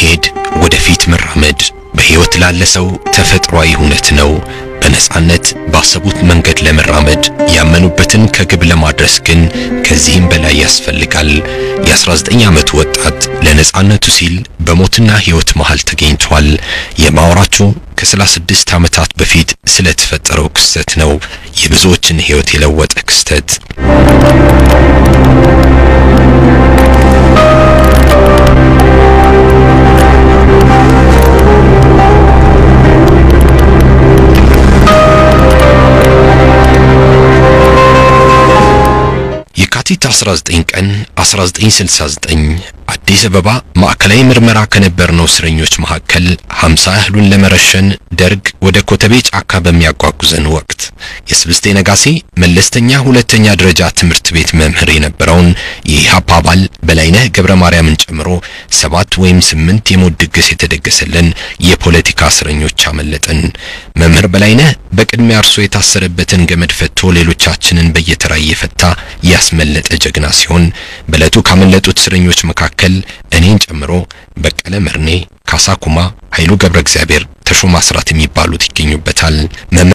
መሄድ፣ ወደፊት መራመድ በሕይወት ላለ ሰው ተፈጥሯዊ እውነት ነው። በነጻነት ባሰቡት መንገድ ለመራመድ ያመኑበትን ከግብ ለማድረስ ግን ከዚህም በላይ ያስፈልጋል። የ19 ዓመቱ ወጣት ለነጻነቱ ሲል በሞትና ሕይወት መሃል ተገኝቷል። የማወራችሁ ከ36 ዓመታት በፊት ስለተፈጠረው ክስተት ነው። የብዙዎችን ሕይወት የለወጠ ክስተት። የካቲት 19 ቀን 1969 አዲስ አበባ ማዕከላዊ ምርመራ ከነበርነው እስረኞች መካከል 50 ያህሉን ለመረሸን ደርግ ወደ ኮተቤ ጫካ በሚያጓጉዘን ወቅት የስብስቴ ነጋሴ መለስተኛ ሁለተኛ ደረጃ ትምህርት ቤት መምህር የነበረውን የኢህአፓ አባል በላይነህ ገብረ ማርያምን ጨምሮ ሰባት ወይም ስምንት የሞት ድግስ የተደገሰልን የፖለቲካ እስረኞች አመለጥን። መምህር በላይነህ በቅድሚያ እርሶ የታሰረበትን ገመድ ፈቶ ሌሎቻችንን በየተራ እየፈታ ያስመለጠ ጀግና ሲሆን በዕለቱ ካመለጡት እስረኞች መካከል እኔን ጨምሮ በቀለ መርኔ፣ ካሳ ኩማ፣ ኃይሉ ገብረ እግዚአብሔር፣ ተሾማ አስራት የሚባሉት ይገኙበታል።